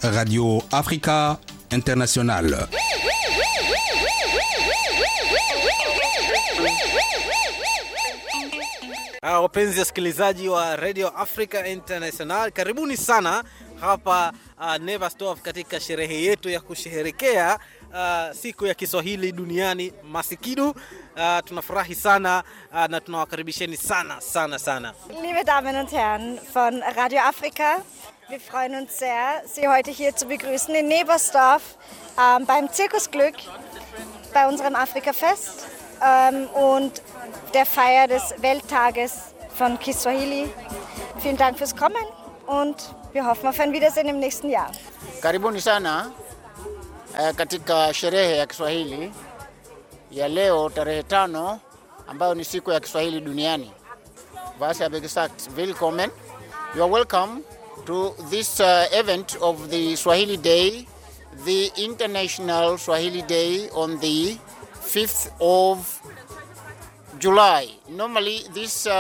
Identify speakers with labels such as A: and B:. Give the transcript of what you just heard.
A: Radio Africa International.
B: Ah, wapenzi wasikilizaji wa Radio Africa International, karibuni sana hapa uh, Never Stop katika sherehe yetu ya kusherehekea uh, siku ya Kiswahili duniani Masikidu. Uh, tunafurahi sana uh, na tunawakaribisheni sana sana sana.
C: Liebe Damen und Herren von Radio Afrika, wir freuen uns sehr, Sie heute hier zu begrüßen in Nebersdorf ähm, beim Zirkusglück, bei unserem Afrikafest ähm, und der Feier des Welttages von Kiswahili. Vielen Dank fürs Kommen und wir hoffen auf ein Wiedersehen im nächsten Jahr.
D: Karibuni sana eh, katika sherehe ya Kiswahili ya leo tarehe tano ambayo ni siku ya Kiswahili duniani. Was habe gesagt, willkommen. You are welcome to this uh, event of the Swahili Day, the International Swahili Day on the 5th of July. Normally this uh,